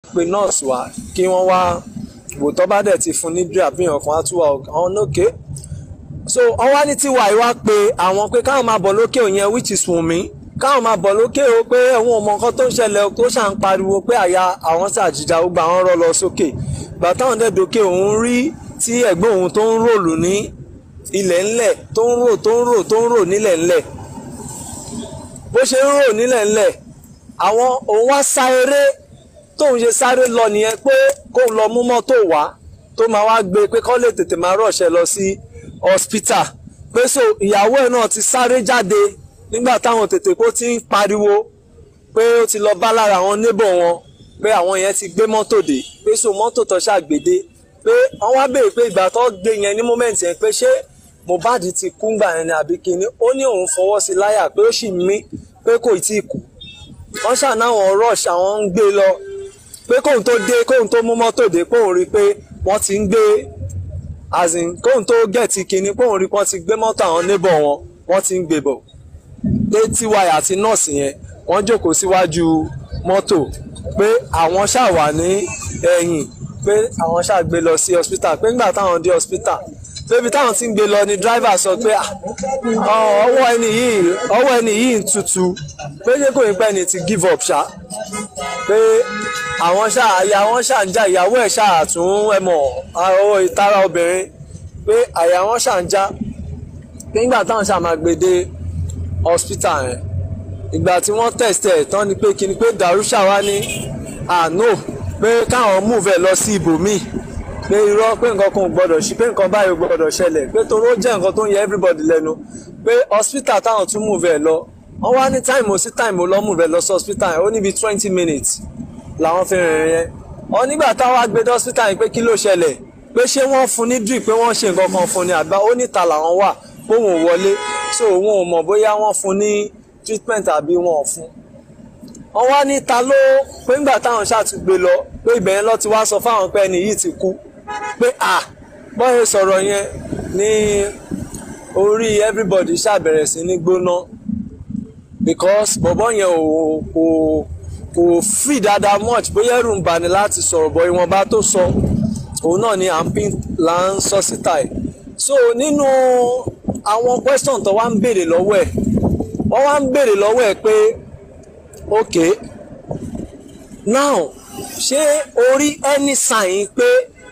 pe nọ́ọ̀sì wá kí wọ́n wá wò tó bá dẹ̀ ti fún ní drip bí ọkàn á tún wà ọ̀hún lókè so wọ́n wá ní tiwa ìwá pé àwọn pé káwọn máa bọ̀ lókè òyìn which is Wùnmí káwọn máa bọ̀ lókè o pé ẹ̀wọ̀n ọmọ nǹkan tó ń ṣẹlẹ̀ tó ṣà ń pariwo pé àyà àwọn ṣàjìjà gbogbo àwọn rọ lọ sókè gbà táwọn dẹ̀ dókè òun rí tí ẹ̀gbọ́n òun tó ń ròlù ní ilẹ̀ ńlẹ̀ tó ń rò tó ń rò tó ń rò nílẹ̀ ńlẹ̀ bó ṣe ń rò nílẹ̀ ńlẹ̀ àwọn òun wá sá eré tóun ṣe sáré lọ nìyẹn pé kóun lọ mú mọ́tò wá tó máa wá gbé pé kó lè tètè máa rọ̀ṣẹ́ lọ sí hospital pé so ìyàwó ẹ̀ náà ti sáré jáde nígbà táwọn tètè kó ti ń pariwo pé ó ti lọ bá lára àwọn neighbor wọn pé àwọn yẹn ti gbé mọ́tò dé pé so mọ́tò tó ṣàgbédé pé wọ́n wá béèrè pé ìgbà tó gbé yẹn ní moment yẹn pé ṣé Mohbad ti kú ngbà yẹn ni àbí kíní ó ní òun fọwọ́ sí láyà pé ó sì mí pé kò tí ì kú wọ́n ṣànáwọn rush àwọn ń gbé lọ pé kóun tó dé kóun tó mú mọ́tò dé kóun rí pé wọ́n ti ń gbé as in kóun tó gẹ̀ẹ́tì kínní kóun rí pé wọ́n ti gbé mọ́tò àwọn neighbor wọn wọ́n ti ń gbé bọ̀ pé tiwa àti nọ́ọ̀sì yẹn wọ́n jókòó síwájú mọ́tò pé àwọn ṣáà wà ní ẹ̀yìn pé àwọn ṣáà gbé lọ sí hospital pé ńgbà táwọn dé hospital pé ibi táwọn ti ń gbé lọ ni driver sọ pé ọwọ́ ẹni yìí ọwọ́ ẹni yìí ń tutù pé ṣé kò ní pẹ́ ni ti give up ṣá pé àwọn ṣáà àyà wọn ṣáà ń já ìyàwó ẹ̀ ṣáà tún ẹ mọ̀ ọwọ́ ìtara obìnrin pé àyà wọn ṣáà ń já pé ńgbà táwọn ṣáà máa gbé dé hospital yẹn ìgbà tí wọ́n test ẹ̀ tán ni pé kí ni pé Darusha wá ní àánú pé káwọn move ẹ̀ lọ sí ibòmíì pé irọ́ pé nǹkan kan ò gbọ́dọ̀ ṣe pé nǹkan báyìí ò gbọ́dọ̀ ṣẹlẹ̀ pé torí ó jẹ́ nǹkan tó ń yẹ everybody lẹ́nu pé hospital táwọn tún move ẹ̀ lọ wọ́n wá ní time sí time lọ move ẹ̀ lọ sí hospital yẹn ó níbi twenty minutes làwọn fi rìnrìn yẹn wọ́n nígbà táwọn agbèdé hospital yẹn pé kí ló ṣẹlẹ̀ pé ṣé wọ́n fún ní drip pé wọ́n ṣe nǹkan kan fún ni àgbà ó níta làwọn wà póun ò wọlé so òun ò mọ̀ bóyá wọ́n fún ní treatment àbí wọn ò fún wọ́n wá ní ta ló pé ńgbà táwọn ṣàtúgbé lọ pé ibẹ̀ yẹn lọ ti wá sọ fáwọn pé ẹni yìí ti kú pé à bọ́yẹ sọ̀rọ̀ yẹn ní orí everybody ṣàbẹ̀rẹ̀ sí ní gbóná because bọ̀bọ́ yẹn ò kò kò free dáadáa much bóyá ẹ̀rù ń bani láti sọ̀rọ̀ bọ́ ìwọ̀nba tó sọ òun náà ni à ń pín là ń sọ síta ẹ̀ so nínú àwọn question tó wá ń béèrè lọ́wọ́ ẹ̀ wọ́n wá ń béèrè lọ́wọ́ ẹ̀ pé ok now ṣé o rí any sign pé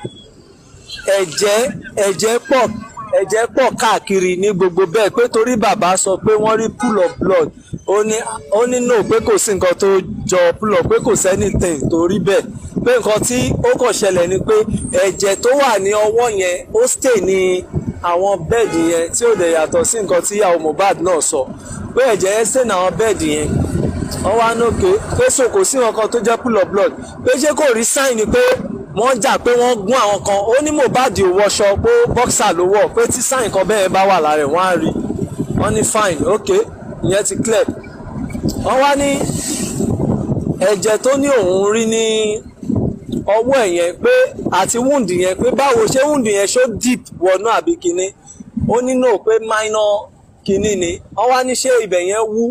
ẹ̀jẹ̀ ẹ̀jẹ̀ pọ̀ ẹ̀jẹ̀ pọ̀ káàkiri ní gbogbo bẹ́ẹ̀ pé torí bàbá sọ pé wọ́n rí pool of blood ó ní ó ní no pé kò sí nǹkan tó jọ pool of pé kò sí anything tó rí bẹ́ẹ̀ pé nǹkan tí ó kàn ṣẹlẹ̀ ni pé ẹ̀jẹ̀ tó wà ní ọwọ́ yẹn ó stay ní àwọn bẹ́ẹ̀dì yẹn tí ó dẹ̀ yàtọ̀ sí nǹkan tí ìyàwó Mohbad náà sọ pé ẹ̀jẹ̀ yẹn stay ní àwọn bẹ́ẹ̀dì yẹn wọ́n wá nókè pé so kò sí nǹkan tó jẹ́ pool of blood pé ṣé kò rí sign ni pé wọ́n jà pé wọ́n gún àwọn kan ó ní Mohbad ò wọṣọ pé bọ́ksà ló wọ̀ pé tí sáìn kan bẹ́ẹ̀ bá wà lára ẹ̀ wọ́n á rí wọ́n ní fine ok ìyẹn ti clear wọ́n wá ní ẹ̀jẹ̀ tó ní òun rí ní ọwọ́ ẹ̀ yẹn pé àti wound yẹn pé báwo ṣé wound yẹn ṣó deep wọnú àbí kinní ó ní no pé minor kinní ni wọ́n wá ní ṣé ibẹ̀ yẹn wú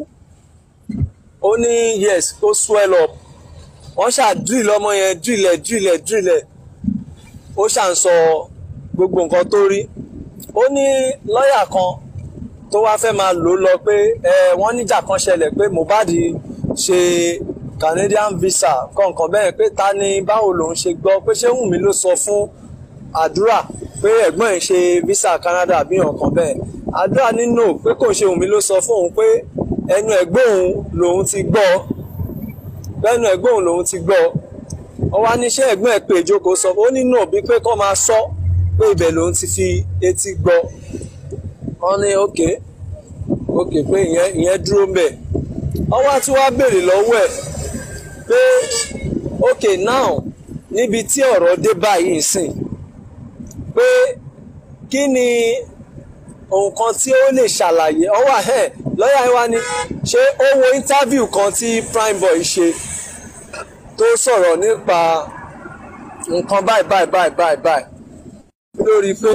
ó ní yes ó swell up wọ́n ṣáà drill ọmọ yẹn drillẹ̀ drillẹ̀ drillẹ̀ ó ṣáà ń sọ gbogbo nǹkan tó rí ó ní lọ́ọ̀yà kan tó wá fẹ́ máa lò ó lọ pé ẹ wọ́n níjà kan ṣẹlẹ̀ pé Mohbad ṣe Canadian visa kọ̀ọ̀kan bẹ́ẹ̀ pé ta ni báwo lòun ṣe gbọ́ pé ṣé Wùnmí ló sọ fún àdúrà pé ẹ̀gbọ́n ẹ̀ ṣe visa Canada bí nǹkan bẹ́ẹ̀ àdúrà nínú pé kò ṣe Wùnmí ló sọ fún òun pé ẹnu ẹ̀gbọ́n òun lòun ti gbọ́ lẹ́nu ẹ̀gbọ́n òun lòun ti gbọ́ ọ wá níṣẹ́ ẹ̀gbọ́n ẹ̀ pé ìjókòó sọ ó nínú òbí pé kọ́ máa sọ pé ibẹ̀ lòun ti fi etí gbọ́ wọ́n ní òkè òkè pé ìyẹn ìyẹn dúró ń bẹ̀ ọ wá tí wàá béèrè lọ́wọ́ ẹ̀ pé òkè now níbi tí ọ̀rọ̀ dé báyìí sìn pé kí ni nǹkan tí ó lè ṣàlàyé ọwọ́ ẹ̀ lọ́yà wa ni ṣé ó wo interview kan tí Primeboy ṣe tó sọ̀rọ̀ nípa nǹkan báyìí báyìí báyìí báyìí báyìí lórí pé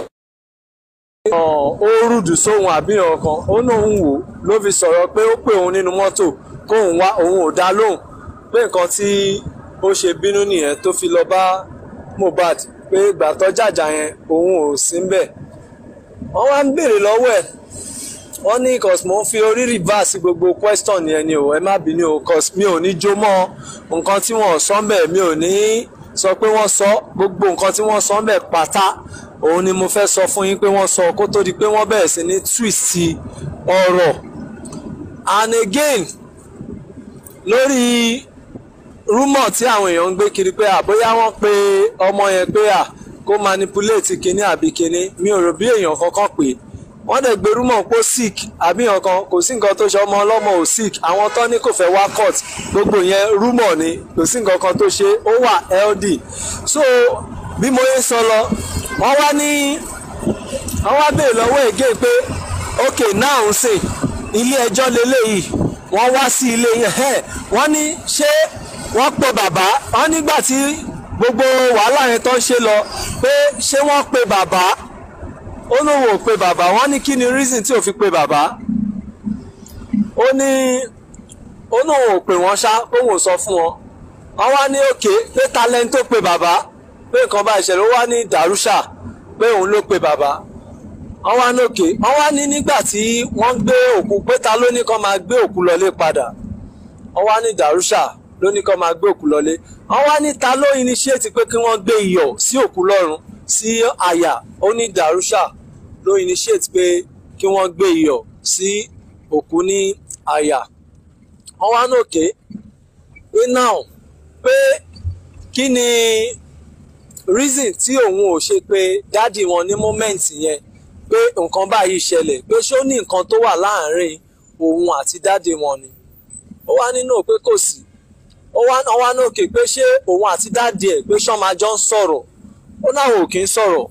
ó rúdù sóhun àbíyàn kan ó náà ń wò ló fi sọ̀rọ̀ pé ó pè òun nínú mọ́tò kóun wá òun ò dá lóhùn pé nǹkan tí ó ṣe bínú nìyẹn tó fi lọ bá Mohbad pé ìgbà tó jàjà yẹn òun ò sí ń bẹ̀ wọ́n wá ń béèrè lọ́wọ́ ẹ̀ wọ́n ní cos mo ń fi orí reverse gbogbo question yẹn ni o ẹ má bínú o cos mi ò ní jó mọ́ nǹkan tí wọ́n sọ ń bẹ̀ mi ò ní sọ pé wọ́n sọ gbogbo nǹkan tí wọ́n sọ ń bẹ̀ pátá òun ni mo fẹ́ sọ fún yín pé wọ́n sọ kó tó di pé wọ́n bẹ̀rẹ̀ sí ní twist ọ̀rọ̀ and again lórí rúmọ̀ tí àwọn èèyàn ń gbé kiri pé àbóyá wọ́n pe ọmọ yẹn pé à kó manipulate kinní àbí kinní mi ò rò bí èèyàn kankan pè wọ́n dẹ̀ gbé rúmọ̀ pé ó sick àbí nǹkan kò sí nǹkan tó ṣe ọmọ ọlọ́mọ ò sick àwọn tó ní kò fẹ́ wá court gbogbo yẹn rúmọ̀ ni kò sí nǹkan kan tó ṣe ó wà healthy so bí mo yẹ sọ lọ wọ́n wá ní wọ́n wá béèrè lọ́wọ́ ègé pé ok now ń sè ilé ẹjọ́ lélẹ́yìí wọ́n wá sí ilé yẹn wọ́n ní ṣé wọ́n pe bàbá wọ́n nígbà tí gbogbo wàhálà yẹn tó ń ṣe lọ pé ṣé wọ́n pe bàbá ó lóun ò pe bàbá wọ́n ní kí ni reason tí ò fi pe bàbá ó ní ó lóun ò pè wọ́n ṣá òun ò sọ fún wọn wọ́n wá ní òkè pé talent tó pe bàbá pé nǹkan bá ìṣẹ̀lẹ̀ ó wá ní dàrúṣà pé òun ló pe bàbá wọ́n wá ní òkè wọ́n wá ní nígbà tí wọ́n gbé òkú pé ta ló ní kó máa gbé òkú lọlé padà wọ́n wá ní dàrúṣà ló ní kó máa gbé òkú lọlé wọ́n wá ní ta ló initiate pé kí wọ́n gbé iyọ̀ sí òkú lọ́rùn sí àyà ó ní dàrúṣà ló initiate pé kí wọ́n gbé iyọ̀ sí òkú ní àyà wọ́n wá ní òkè pé now pé kí ni reason tí òun ò ṣe pé dádì wọn ní moment yẹn pé nǹkan báyìí ṣẹlẹ̀ pé ṣó ní nǹkan tó wà láàárín òun àti dádì wọn ni ó wá nínú pé kò sí ó wá ó wá ní òkè pé ṣé òun àti dádì ẹ̀ pé ṣọ́n máa jọ ń sọ̀rọ̀ ó náà ò kí ń sọ̀rọ̀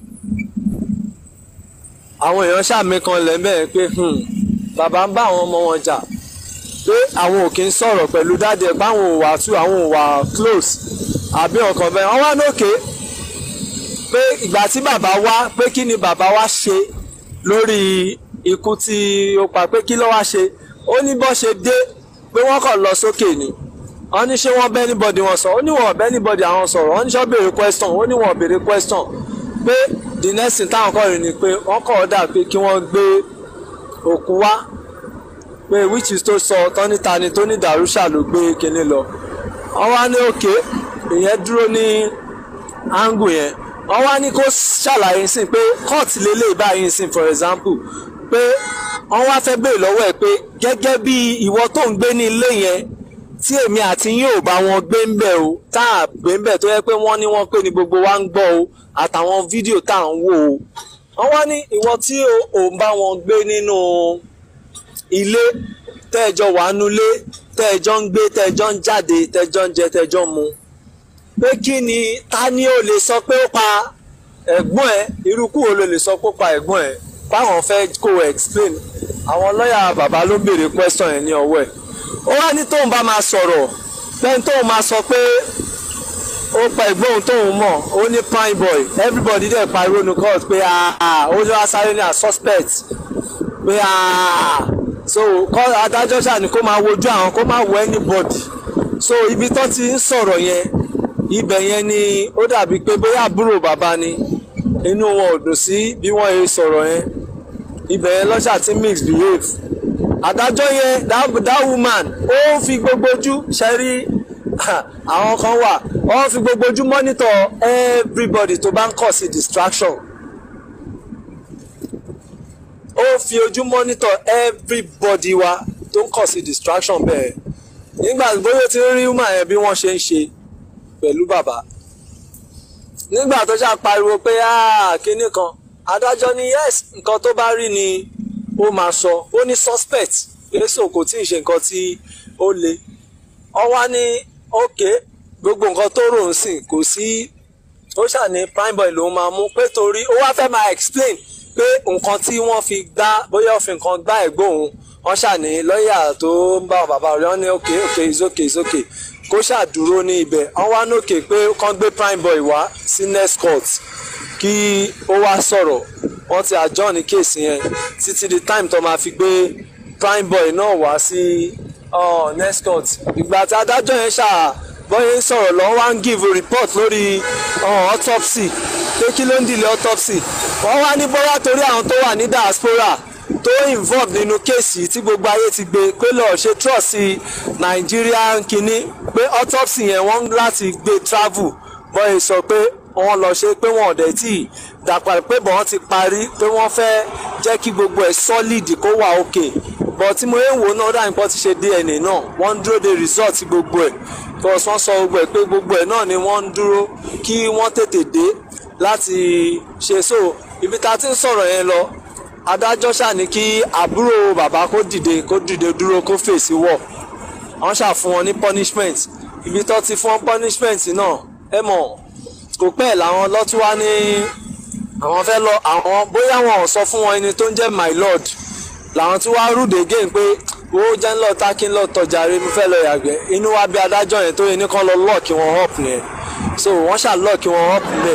àwọn èèyàn ṣàmì kan lẹ́mẹ̀ pé bàbá ń bá àwọn ọmọ wọn jà pé àwọn ò kí ń sọ̀rọ̀ pẹ̀lú dádì ẹ̀ pé àwọn ò wà tú àwọn ò wà close àbí ọkàn bẹ́ẹ̀ wọ́n wá lókè pé ìgbà tí bàbá wá pé kí ni bàbá wá ṣe lórí ikú tí ó pa pé kí ló wá ṣe ó ní bó ṣe dé pé wọ́n kàn lọ sókè ni wọ́n ní ṣé wọ́n bẹ́ anybody wọn sọ ó ní wọ́n bẹ́ anybody àwọn sọ̀rọ̀ wọ́n ní ṣọ́ béèrè question ó ní wọ́n béèrè question pé the next thing táwọn kọ́ rí ni pé wọ́n kọ̀ ọ́ dà pé kí wọ́n gbé òkú wá pé which is tó sọ tọ́nítani tó ní dàrúṣà ló gbé kinní lọ wọ́n wá ní òkè ìyẹn dúró ní angle yẹn wọ́n wá ní kó ṣàlàyé sí pé court lélẹ̀ báyìí sí for example pé wọ́n wá fẹ́ béèrè lọ́wọ́ ẹ̀ pé gẹ́gẹ́ bí ìwọ tó ń gbé ní ilé yẹn tí èmi àti yín ò bá wọn gbé ń bẹ̀ o tá à gbé ń bẹ̀ tó yẹ pé wọ́n ní wọ́n pé ní gbogbo wa ń gbọ́ o àtàwọn fídíò tá à ń wò o wọ́n wá ní ìwọ tí ò ń bá wọn gbé nínú ilé tẹ́ẹ̀jọ wà nulé tẹ́ẹ̀jọ ń gbé tẹ́ẹ̀jọ ń jáde tẹ́ẹ̀jọ ń jẹ tẹ́ẹ̀jọ ń mu pé kí ni ta ni ó lè sọ pé ó pa ẹ̀gbọ́n ẹ̀ irúkú wo ló lè sọ pé ó pa ẹ̀gbọ́n ẹ̀ báwọn fẹ́ kó explain àwọn lọ́ọ̀yà bàbá ló béèrè question yẹn ní ọwọ́ ẹ̀ ó wá ní tóun bá máa sọ̀rọ̀ bẹ́ẹ̀ tóun máa sọ pé ó pa ẹ̀gbọ́n òun tóun mọ̀ ó ní prime boy everybody dẹ̀ pariwo ní court pé ó ní wá sáré ní a suspect pé so adájọ́ ṣáà ní kó máa wojú àwọn kó máa wo anybody so ibi tó ti ń sọ̀rọ̀ yẹn ibẹ̀ yẹn ni ó dàbí pé bóyá àbúrò bàbá ni inú wọn ò dùn sí bí wọ́n yẹ sọ̀rọ̀ yẹn ibẹ̀ yẹn lọ́ṣà tí mix behave adájọ́ yẹn that, that woman ó fi gbogbo ojú ṣẹ́rí àwọn kan wà ó fi gbogbo ojú monitor everybody tó bá ń kọ̀ sí distraction ó fi ojú monitor everybody wa tó ń kọ̀ sí distraction bẹ́ẹ̀ nígbà bóyá tí ń rí woman yẹn bí wọ́n ṣe ń ṣe pẹ̀lú bàbá nígbà tó ṣáà pariwo pé kinní kan adájọ́ ní yes nǹkan tó bá rí ni ó máa sọ ó ní suspect èso kò tí ì ṣe nǹkan tí ó le ọ wá ní ok gbogbo nǹkan tó rò ń sìn kò sí ó ṣà ní prime boy lòún máa mú pé torí ó wá fẹ́ máa explain pé nǹkan tí wọ́n fi gbá bóyá ó fi nǹkan gbá ẹ̀gbọ́n òun wọ́n ṣà ní lọ́ọ̀yà tó ń bá bàbá rẹ̀ wọ́n ní ok ok it's okay it's okay kó ṣàdúró ní ibẹ̀ wọ́n wá nókè pé kán gbé prime boy wá sí next court kí ó wá sọ̀rọ̀ wọ́n ti adjourn ní kéèsì yẹn títí di time tó máa fi gbé prime boy náà wá sí next court ìgbà tí adájọ́ yẹn ṣáà bọ́yé ń sọ̀rọ̀ lọ́wọ́ wá ń give report lórí autopsy pé kí ló ń dìlẹ̀ autopsy wọ́n wá ní bóyá torí àwọn tó wà ní diaspora tó involve nínú kéèsì tí gbogbo ayé ti gbé pé lọ́ọ́ ṣe trust sí Nigerian kínní pé autopsy yẹn wọ́n láti gbé travel bọ́yé sọ pé wọ́n lọ ṣe pé wọ́n ọ̀dẹ̀ tí dàpọ̀ pé bọ́n ti parí pé wọ́n fẹ́ jẹ́ kí gbogbo ẹ̀ solid kó wà òkè bọ̀ tí mo ń wò náà dáhùn pọ́ ti ṣe DNA náà wọ́n ń dúró de result gbogbo ẹ̀ because wọ́n sọ gbogbo ẹ̀ pé gbogbo ẹ̀ náà ni wọ́n ń dúró kí wọ́n tètè dé láti ṣe so ibi tá a ti ń sọ̀rọ̀ yẹn lọ adájọ́ ṣàní kí àbúrò bàbá kó dìde kó dìde dúró kó fèsì wọ̀ wọ́n ṣàfún wọn ní punishment ibi tó ti fún punishment náà ẹ mọ̀ kò pẹ́ làwọn lọ́tún wá ní àwọn fẹ́ lọ àwọn bóyá wọn ò sọ fún wọn ẹni tó ń jẹ́ my lord làwọn tí wàá rúdè again pé owó jẹ́ ń lọ tákì ń lọ tọjà rẹ mo fẹ́ lọ yàgbẹ́ inú wa bí adájọ́ yẹn tó yẹ ní kán lọ lọ́ọ̀kì wọn up nìyẹn so wọ́n ṣà lọ́ọ̀kì wọn up níbẹ̀.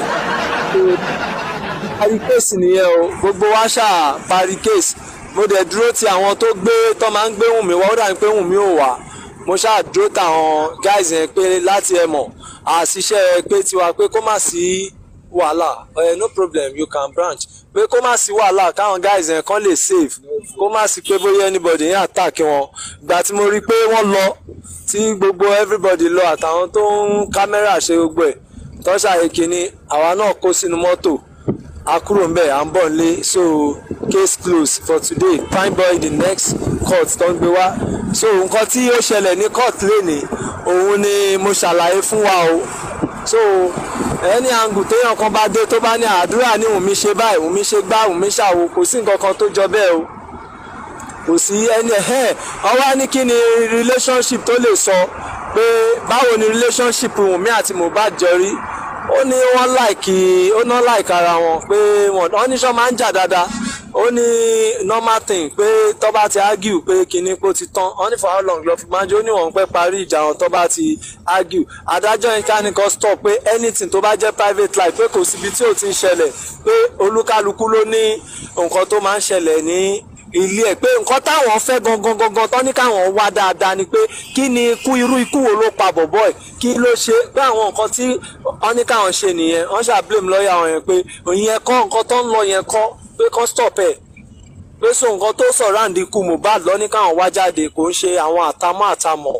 parí kéèsì nìyẹn o gbogbo wa ṣà parí kéèsì mo dẹ̀ dúró ti àwọn tó gbé tó máa ń gbé Wùnmí wá ó dà ní pé Wùnmí ò wá mo ṣáà dúró táwọn guys yẹn pé láti ẹ mọ̀ àṣìṣe pé tiwa pé kó má sí wàhálà uh, no problem you can branch pé kó má sí wàhálà káwọn guys yẹn kàn lè save kó má sí pé bóyá anybody yẹn attack wọn gbà tí mo rí i pé wọ́n lọ tí gbogbo everybody lọ àtàwọn tó ń kámẹ́rà ṣe gbogbo ẹ̀ tọ́ṣà èkìní àwa náà kó sínú mọ́tò a kúrò ń bẹ̀ à ń bọ̀ nílé so case closed for today fine boy the next court tó ń gbé wá so nǹkan tí ó ṣẹlẹ̀ ní court lénìí òun ni mo ṣàlàyé fún wa o so ẹni àǹgù téèyàn kan bá dé tó bá ní àdúrà ní Wùnmí ṣe báyìí Wùnmí ṣe gbá Wùnmí ṣàwo kò sí nǹkan kan tó jọ bẹ́ẹ̀ o kò sí ẹni ẹ̀ ọwọ́ ní kí ni relationship tó lè sọ pé báwo ni relationship Wùnmí àti Mohbad jọ rí ó ní wọ́n láìkì ó ná láìka ara wọn pé wọ́n ní sọ máa ń jà dáadáa ó ní normal thing pé tó bá ti argue pé kinní kó ti tán wọ́n ní for how long lọ fi máa ń jó ní wọ́n pẹ́ parí ìjà wọn tó bá ti argue adájọ́ yẹn ká ní kan stop pé anything tó bá jẹ́ private life pé kò síbi tí ò ti ń ṣẹlẹ̀ pé olúkálukú ló ní nǹkan tó máa ń ṣẹlẹ̀ ní ilé ẹ̀ pé nǹkan táwọn fẹ́ gangan gangan tán ní káwọn wá dáadáa ni pé kí ni ikú irú ikú wo ló pa bọ̀bọ̀ ẹ̀ kí ló ṣe pé àwọn nǹkan tí wọ́n ní káwọn ṣe nìyẹn wọ́n ṣáà blame lọ́ọ̀yà wọn yẹn pé ìyẹn kọ́ nǹkan tó ń lọ yẹn kọ́ pé kán stop ẹ̀ pé so nǹkan tó surround ikú Mohbad lọ ní káwọn wá jáde kò ń ṣe àwọn àtàmọ́ àtàmọ́.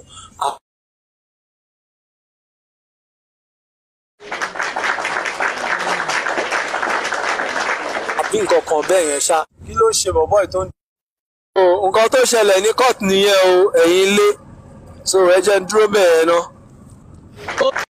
àbí nǹkan kan bẹ́ẹ̀ yẹn ṣá kí ló ṣe bọ̀bọ̀ ìtò ń. nǹkan tó ṣẹlẹ̀ ní court nìyẹn o ẹ̀yin ilé so ẹ jẹ́ ń dúró bẹ́ẹ̀ náà.